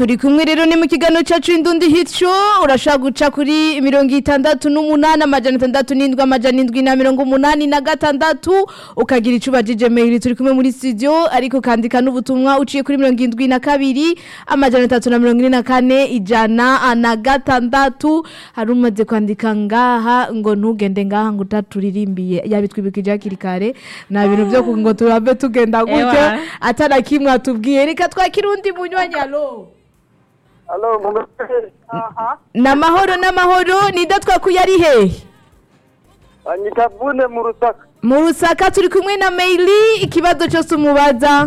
turi kumwe rero ni mu kiganiro cyacu indundi hityo urashaka guca kuri mirongo itandatu n'umunani amajana atandatu n'indwi amajana indwi na mirongo umunani na gatandatu ukagira icyo ubajije mail turi kumwe muri studio ariko ukandika n'ubutumwa uciye kuri mirongo indwi na kabiri amajana atatu na mirongo ine na kane ijana na gatandatu hari umaze kwandika ngaha ngo ntugende ngaha ngo utaturirimbiye yabitwibukije hakiri kare nta bintu byo ku- ngo turabe tugenda gutyo Ewa. atana kimwe atubwiye reka twakire undi munywanyi alo Alo, mumeze aha. n'amahoro n'amahoro nida twakuye ari hehe Anyita Vune mu Rusaka. mu rusaka turi kumwe na maili ikibazo cyose umubaza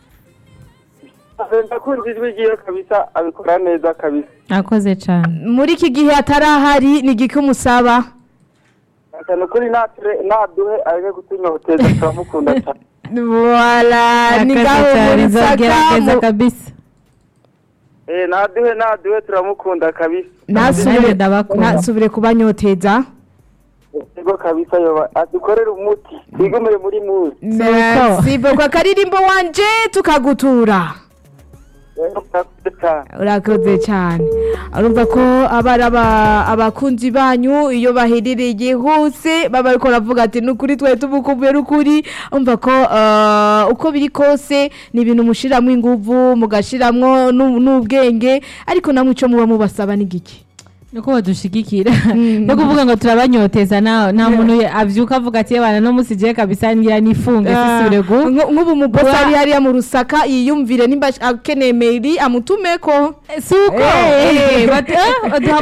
Ndakunda ijwi ryiwe kabisa, abikora neza kabisa. akoze cyane muri iki gihe atarahari ni igiki umusaba Cyane kuri nature naduhe areke kutunyoteza turamukunda cyane. wala ni akoze ngaho mu cyane rusaka nzogerageza mu- kabisa Eh, naduhe naduhe turamukunda kabisa. ntasubire Nanjye ndabakunda. ntasubire kubanyoteza Ego kabisa yoba adukorera umuti. Twigumire muri muzi. merci beaucoup akaririmbo wanje tukagutura Ego murakoze cyane. urakoze cyane urumva ko aba ari aba- abakunzi banyu iyo baherereye hose baba ariko baravuga ati ni ukuri twari tumukumbuye n'ukuri umva ko eh, uko biri kose ni ibintu mushyiramo inguvu mugashyiramo n'u- n'ubwenge ariko namwe icyo muba mubasaba ni giki nuko badushigikira no kuvuga ngo turabanyoteza nta nta muntu abyuka avuga ati yabana no musigiye kabisa ngira nifunge sisubire gu Nk- nk'ubu umubosi Kuba- ari hariya mu rusaka yiyumvire nimba akeneye meri amutumeko si uko Eh, eh, bati- eh, baduha